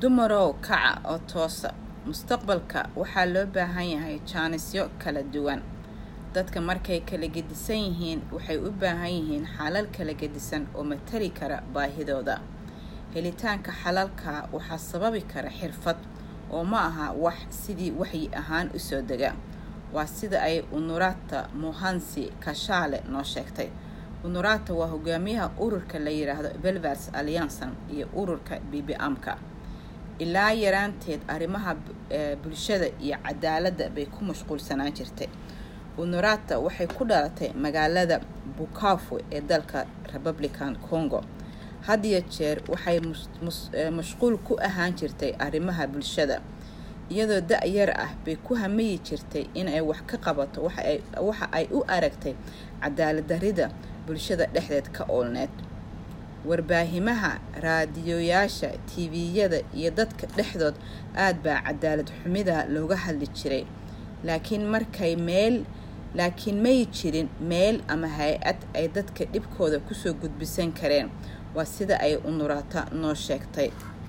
dumarow kaca oo toosa mustaqbalka waxaa loo baahan yahay jaanisyo kala duwan dadka markay kala gedisan yihiin waxay u baahan yihiin xalal kala gedisan oo matali kara baahidooda helitaanka xalalka waxaa sababi kara xirfad oo ma aha wax sidii waxyi ahaan usoo dega waa sida ay unurata muhansi kashaale noo sheegtay unurata waa hogaamiyaha ururka la yidhaahdo belvers allianson iyo ururka bbamka ilaa yaraanteed arrimaha bulshada iyo cadaaladda bay ku mashquulsanaan jirtay unurata waxay ku dhalatay magaalada bukavu ee dalka republican congo had iyo jeer waxay mashquul ku ahaan jirtay arrimaha bulshada iyadoo da-yar ah bay ku hamayi jirtay inay wax ka qabato waxa ay u aragtay cadaalad darida bulshada dhexdeed ka oolneed warbaahimaha raadiyoyaasha tviyada iyo dadka dhexdood aad baa cadaalad xumida looga hadli jiray laakiin markay meel laakiin may jirin meel ama hay-ad ay dadka dhibkooda kusoo gudbisan kareen waa sida ay unurata noo sheegtay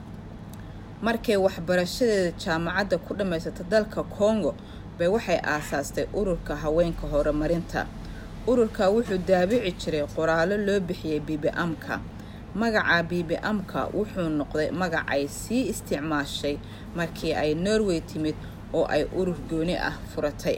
markay waxbarashadeeda jaamacadda ku dhammaysata dalka congo bay waxay aasaastay ururka haweenka horumarinta ururka wuxuu daabici jiray qoraallo loo bixiyey bbamka magaca bbamka wuxuu noqday magacay sii isticmaashay markii ay norway timid oo ay urur gooni ah furatay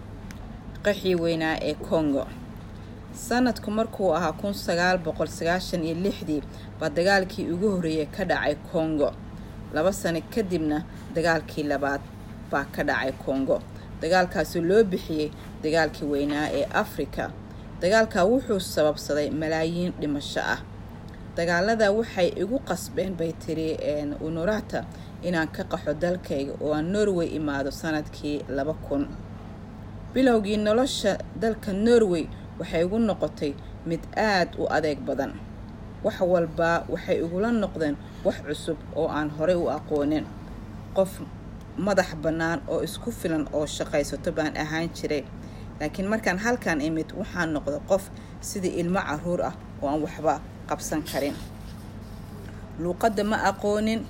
qaxii weynaa ee congo sanadku markuu ahaa kun sagaal boqol sagaashan iyo lixdii baa dagaalkii ugu horreeyay ka dhacay congo laba sano kadibna dagaalkii labaad baa ka dhacay congo dagaalkaasoo loo bixiyey dagaalkii weynaa ee afrika dagaalkaa wuxuu sababsaday malaayiin dhimasho ah dagaalada waxay igu qasbeen bay tiri unurata inaan ka qaxo dalkayga oo aan norway imaado sanadkii laba kun bilowgii nolosha dalka norway waxay igu noqotay mid aad u adeeg badan wax walbaa waxay igula noqdeen wax cusub oo aan horey u aqoonin qof madax bannaan oo isku filan oo shaqaysato baan ahaan jiray laakiin markaan halkan imid waxaan noqday qof sidii ilmo caruur ah oo aan waxba qabsan karin luuqadda ma aqoonin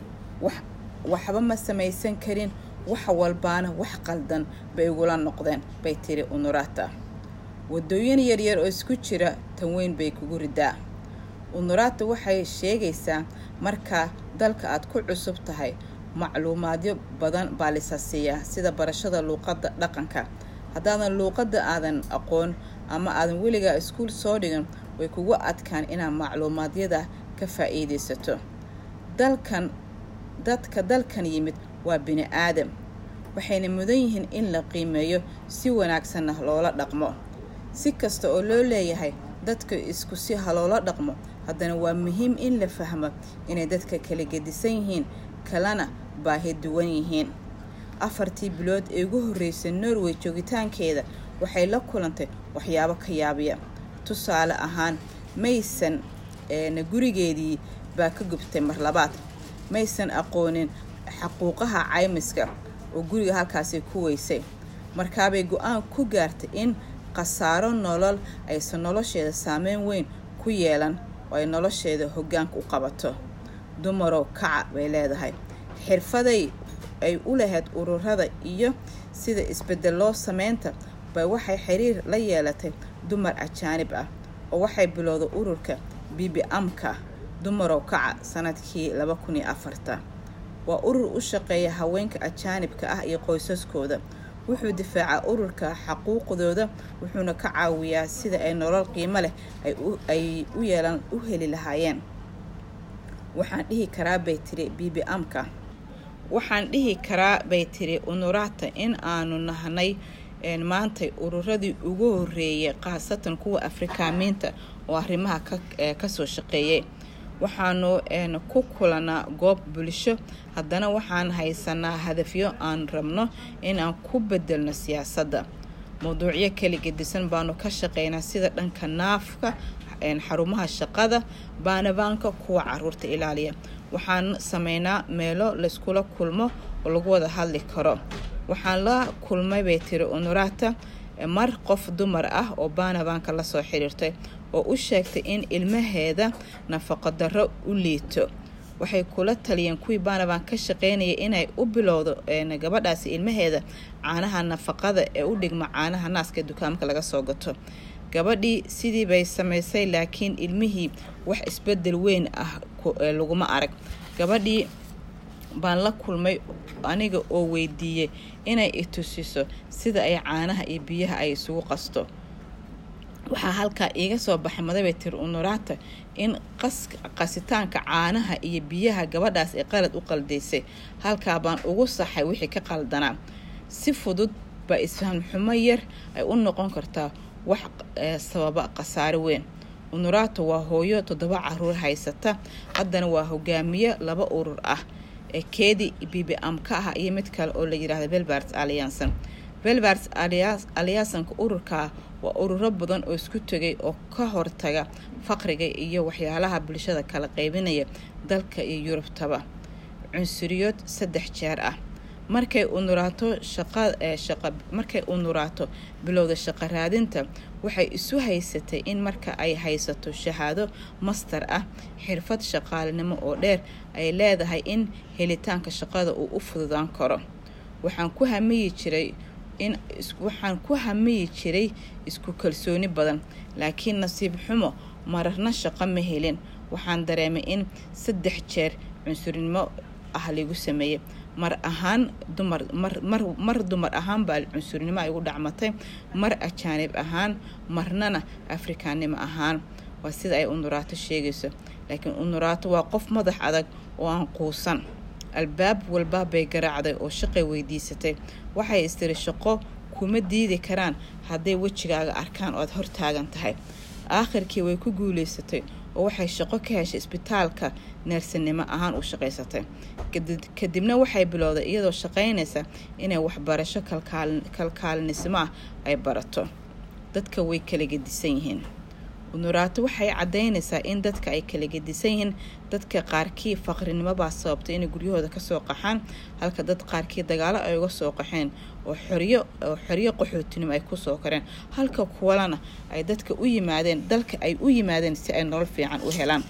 waxba ma samaysan karin wax walbaana wax qaldan bay igula noqdeen bay tiri unurata wadooyin yaryar oo isku jira tan weyn bay kugu ridaa unurata waxay sheegaysaa markaa dalka aad ku cusub tahay macluumaadyo badan baa lisa siiyaa sida barashada luuqadda dhaqanka haddaadan luuqadda aadan aqoon ama aadan weligaa iskuul soo dhigan way kugu adkaan inaad macluumaadyada ka faa-iidaysato dalkan dadka dalkan yimid waa bini aadam waxayna mudan yihiin in la qiimeeyo si wanaagsanna loola dhaqmo si kasta oo loo leeyahay dadka isku si ha loola dhaqmo haddana waa muhiim in la fahmo inay dadka kala gedisan yihiin kalena baahi duwan yihiin afartii bilood ee ugu horreysay norway joogitaankeeda waxay la kulantay waxyaabo ka yaabiya tusaale ahaan maysan na gurigeedii baa ka gubtay mar labaad maysan aqoonin xaquuqaha caymiska oo guriga halkaasi ku weysay markaabay go-aan ku gaartay in khasaaro nolol aysan nolosheeda saameyn weyn ku yeelan oo ay nolosheeda hoggaanka u qabato dumarow kaca bay leedahay xirfaday ay u lahayd ururada iyo sida isbedeloo sameynta bay waxay xiriir la yeelatay dumar ajaanib ah oo waxay bilowday ururka bbamka dumarow kaca sanadkii laba kun iyo afarta waa urur u shaqeeya haweenka ajaanibka ah iyo qoysaskooda wuxuu difaacaa ururka xaquuqdooda wuxuuna ka caawiyaa sida ay nolol qiimo leh ay u yeelan u heli lahaayeen waxaan dhihi karaa bay tiri bbamka waxaan dhihi karaa bay tiri unurata in aanu nahnay maantay ururadii ugu horeeyay khaasatan kuwa afrikaamiinta oo arrimaha kasoo shaqeeyay waxaanu ku kulanaa goob bulsho haddana waxaan haysanaa hadafyo aan rabno inaan ku bedelno siyaasadda mawduucyo kala gedisan baanu ka shaqeynaa sida dhanka naafka xarumaha shaqada baanabaanka kuwa caruurta ilaaliya waxaan sameynaa meelo layskula kulmo oo lagu wada hadli karo waxaan la kulmay bay tiri unurata mar qof dumar ah oo baanabaanka lasoo xiriirtay oo u sheegtay in ilmaheeda nafaqo darro u liito waxay kula taliyeen kuwii baanabaan ka shaqeynaya inay u bilowdo gabadhaasi ilmaheeda caanaha nafaqada ee u dhigma caanaha naaska dukaamka laga soo gato gabadhii sidii bay samaysay laakiin ilmihii wax isbedel weyn ah laguma arag gabadhii baan la kulmay aniga oo weydiiyey inay itusiso sida ay caanaha iyo biyaha ay isugu qasto waxaa halkaa iiga soo baxay madabay tiri unuraata in qasitaanka caanaha iyo biyaha gabadhaas ay qalad u qaldaysay halkaa baan ugu saxay wixii ka qaldanaa si fudud baa isfaham xumo yar ay u noqon kartaa wax sababa khasaare weyn unuraato waa hooyo toddoba caruur haysata haddana waa hogaamiye laba urur ah ee keedi bibi amka ah iyo mid kale oo la yidhaahda belbart alianson belbart aliasanka ururkaa waa ururo badan oo isku tegay oo ka hortaga faqriga iyo waxyaalaha bulshada kala qaybinaya dalka iyo yurubtaba cunsuriyood saddex jeer ah markay unuraato markay unuraato bilowda shaqo raadinta waxay isu haysatay in marka ay haysato shahaado master ah xirfad shaqaalinimo oo dheer ay leedahay in helitaanka shaqada uu u fududaan karo waxaan ku hamiyi jiray in waxaan ku hamiyi jiray isku kalsooni badan laakiin nasiib xumo mararna shaqo ma helin waxaan dareemay in saddex jeer cunsurinimo ah lagu sameeyey mar ahaan dumar mar dumar ahaan baa cunsurnimo ay ugu dhacmatay mar ajaanib ahaan marnana afrikaannimo ahaan waa sida ay unuraato sheegayso laakiin unuraato waa qof madax adag oo aan quusan albaab walba bay garaacday oo shaqay weydiisatay waxay istiri shaqo kuma diidi karaan hadday wejigaaga arkaan oo aad hortaagan tahay aakhirkii way ku guuleysatay oo waxay shaqo ka heshay isbitaalka neersanimo ahaan u shaqaysatay kadibna waxay bilowday iyadoo shaqaynaysa inay waxbarasho kalkaalnismo ah ay barato dadka way kala gedisan yihiin unuraato waxay caddaynaysaa in dadka ay kala gedisan yihiin dadka qaarkii faqrinimobaa sababtay inay guryahooda kasoo qaxaan halka dad qaarkii dagaalo ay uga soo qaxeen oo xoryo oo xoryo qaxootinimo ay kusoo koreen halka kuwalana ay dadka u yimaadeen dalka ay u yimaadeen si ay nolol fiican u helaan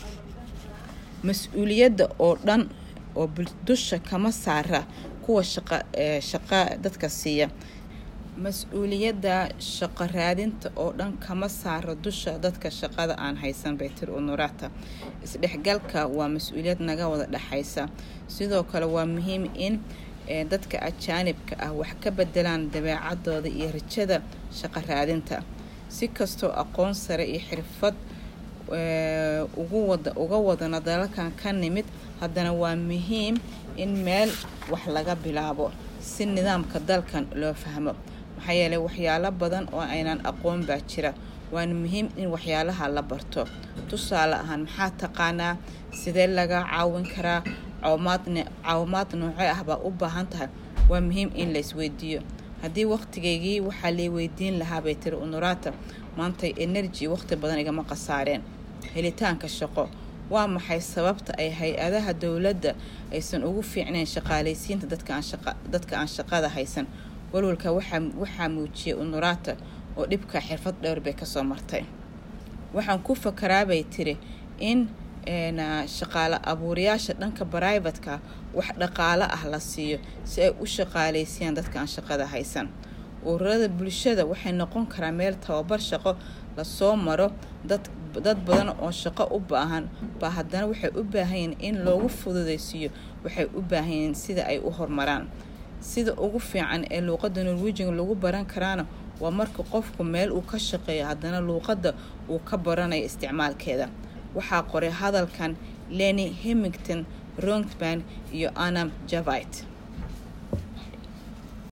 mas-uuliyadda oo dhan oo dusha kama saara kuwa shaqa shaqa dadka siiya mas-uuliyadda shaqo raadinta oo dhan kama saaro dusha dadka shaqada aan haysan bay tiri unurata isdhexgalka waa mas-uuliyad naga wada dhexaysa sidoo kale waa muhiim in dadka ajaanibka ah wax ka bedelaan dabeecadooda iyo rajada shaqo raadinta si kastoo aqoon sare iyo xirfad uga wadana dalalkan ka nimid haddana waa muhiim in meel wax laga bilaabo si nidaamka dalkan loo fahmo maxaa yeeley waxyaalo badan oo aynaan aqoon baa jira waana muhiim in waxyaalaha la barto tusaale ahaan maxaa taqaanaa sidee laga caawin karaa caawimaad noocee ah baa u baahan tahay waa muhiim in la isweydiiyo haddii waqtigaygii waxaa lay weydiin lahaa bay tiri unurata maantay energy waqti badan igama khasaareen helitaanka shaqo waa maxay sababta ay hay-adaha dowladda aysan ugu fiicnayn shaqaalaysiinta dadka aan shaqada haysan walwalka waxaa muujiyay unurata oo dhibka xirfad dhowr bay kasoo martay waxaan ku fakaraabay tiri in shaqaale abuurayaasha dhanka brivatka wax dhaqaalo ah la siiyo si ay u shaqaalaysiiyaan dadka aan shaqada haysan ururada bulshada waxay noqon karaa meel tababar shaqo lasoo maro dad badan oo shaqo u baahan baa haddana waxay u baahanyiin in loogu fududaysiiyo waxay u baahanyiin sida ay u horumaraan sida ugu fiican ee luuqadda norwejiga lagu baran karaana waa marka qofku meel uu ka shaqeeyo haddana luuqadda uu ka baranayo isticmaalkeeda waxaa qoray hadalkan leni hemington rongban iyo anam javite